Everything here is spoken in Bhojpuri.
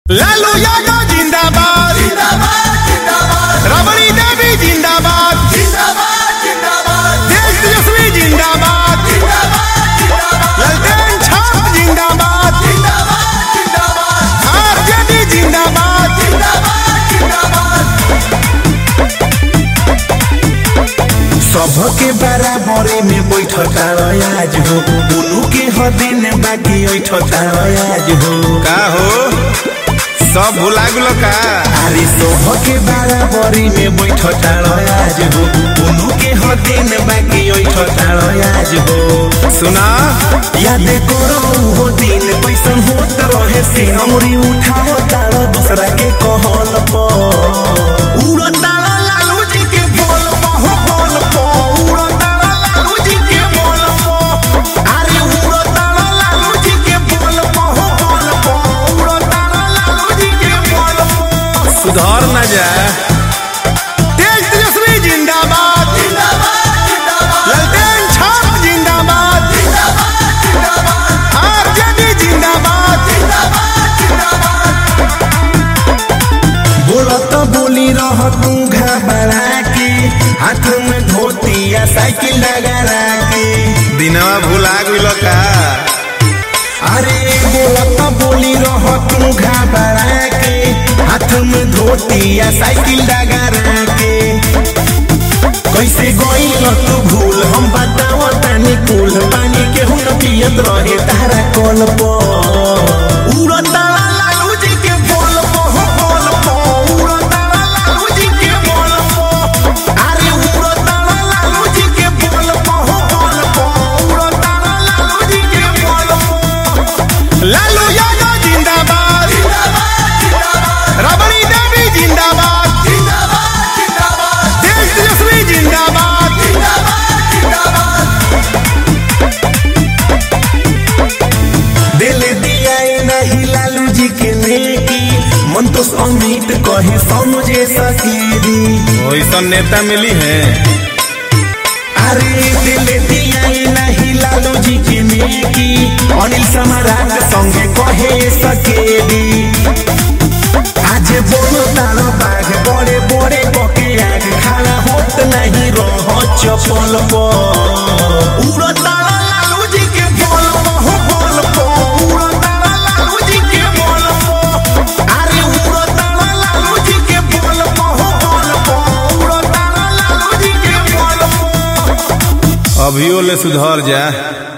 लालू यादव जिंदाबाद रबड़ी देवी जिंदाबाद देश तेजस्वी जिंदाबाद ललटेन छाप जिंदाबाद आरजेडी जिंदाबाद सबके बराबरे में बैठता आज हो उनु के हदिन बाकी बैठता आज हो का हो सब भुला गेलो का अरे सबके बराबरी में बैठता आज हो उनु के हदिन बाकी बैठता आज हो सुना याद करो वो दिन कैसन होत रहे से हमरी उठाओ तारो दूसरा के कहल पर उड़ता लालू जी के बोल हो बोल पो उड़ता लालू जी के बोल पो अरे उड़ता लालू जी के बोल हो बोल पो उड़ता लालू जी के बोल पो सुधार न जाए देश तेजस्वी जिंदाबाद ललटेन छाप जिंदाबाद आरजेडी जिंदाबाद बोलत बोली रह तू घबरा के हाथ में धोती या साइकिल लगा के दिनवा भुला गेलो का अरे बोलत बोली रह तू घबरा के हाथ में धोती या साइकिल लगा के कैसे गईल तू भूल हम बताओ तानी कुल पानी के हुन पियत रहे तारा कल पर उड़ता लालू जी के बोल पो हो बोल पो उड़ता लालू जी के बोल पो अरे उड़ता लालू जी के बोल पो हो बोल पो उड़ता लालू जी के बोल पो लालू यादव जिंदाबाद रबड़ी देवी जिंदाबाद देश तेजस्वी जिंदाबाद दिल दिया नहीं लालू जी के नेकी मन तो अमित कहे समझे सकेरी वैसा नेता मिली है अरे दिल दिया नहीं लालू जी के नेकी अनिल सम्राट संगे कहे सकेरी आज बोलो तारो बाघ बड़े बड़े बके आग खड़ा होत नहीं रह चपल पर उड़ता लालू जी के बोल हो बोल पो उड़ता लालू जी के बोल पो अरे उड़ता लालू जी के बोल हो बोल पो उड़ता लालू जी के बोल पो अभियो ले सुधर जा